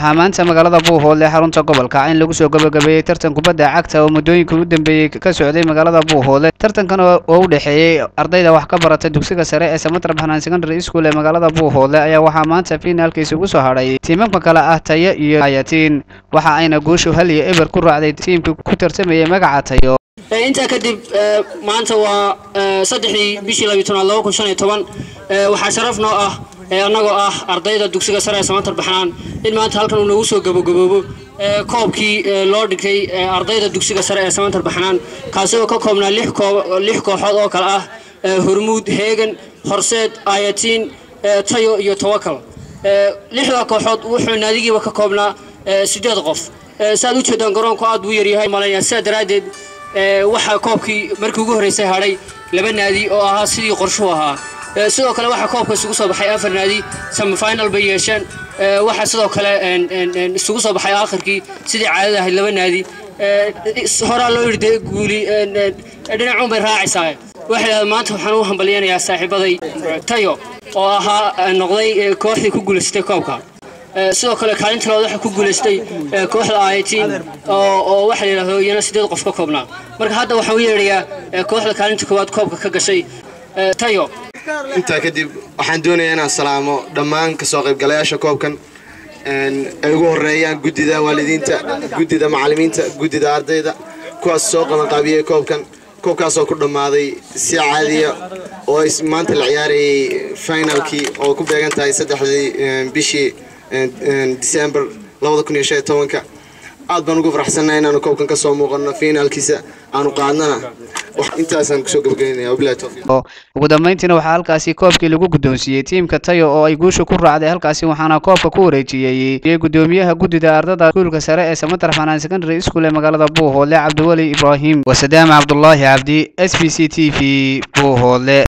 waxaa maanta magaalada buuhoodle xarunta gobolka in lagu soo gabagabeeyey tartan kubadda cagta oo muddooyinka u dambeeyey ka socday magaalada buuhoodle tartankan oo u dhexeeyey ardayda wax ka barata dugsiga sare ee samatar baxnaan secondary school ee magaalada buuhoodle ayaa waxaa maanta fiinaalkiisa ugu soo hadhay tiimamka kale ah tayo iyo ayatiin waxa ayna guushu hal iyo eber ku raacday tiimka ku tartamayay magaca tayo intaa kadib maanta waa saddexdii bishii labiyi tobnaad laba kun shan iyo toban waxaa sharaf noo ah annagoo ah ardayda dugsiga sare ee samatar baxnaan in maanta halkan uu noogu soo gabagaboobo koobkii loo dhigtay ardayda dugsiga sare ee samatar baxnaan kaasi oo ka koobnaa lix kooxood oo kale ah hormuud heegan horseed ayatiin tayo iyo tawakal lixda kooxood wuxuu naadigiiba ka koobnaa sideed qof saaad u jeedaan garoonku aad buu yaryahay malaya sidaa daraaddeed waxaa koobkii markii ugu horreysay hadhay laba naadi oo ahaa sidii qorshuhu ahaa sidoo kale waxaa koobka isugu soo baxay afar naadi semifinal bay yeesheen waxaa sidoo kale isugu soo baxay aakhirkii sidii caadada ahayd laba naadi horaa loo yidhi dee guuli dhinacuun bay raacaysaa waxay dhahdeen maanta waxaan u hambalyanayaa saaxiibaday tayo oo ahaa noqday kooxdii ku guulaysatay koobka sidoo kale kaalinta labaad waxaa ku guulaystay kooxda ayatiin oo waxa la yidhahdo iyana sideed qof ka koobnaa marka hadda waxaan u yeedhayaa kooxda kaalinta koowaad koobka ka gashay tayo intaa kadib waxaan doonayaa inaan salaamo dhammaan kasoo qaybgalayaasha koobkan ay ugu horeeyaan guddida waalidiinta guddida macallimiinta guddida ardayda kuwaas soo qabanqaabiyey koobkan koobkaasoo ku dhammaaday si caadiya oo ay maanta la ciyaarayay finalkii oo ku beegan tahay saddexdii bishii december labada kun iyo shan iyo tobanka aad baan ugu faraxsannahay inaanu koobkan ka soo muuqanno finaalkiisa aanu qaadnana intaasaan kusoo gabagaynaya wabilahi tawfiiq ugu dambeyntiina waxaa halkaasi koobkii lagu guddoonsiiyey tiimka tayo oo ay guusha ku raacday halkaasi waxaana koobka ku wareejiyey gudoomiyaha guddida ardada iskuulka sare ee samatar xanaan secondary school ee magaalada buuhoodle cabdiweli ibraahim wasadaam cabdulaahi cabdi s b c t v buuhoodle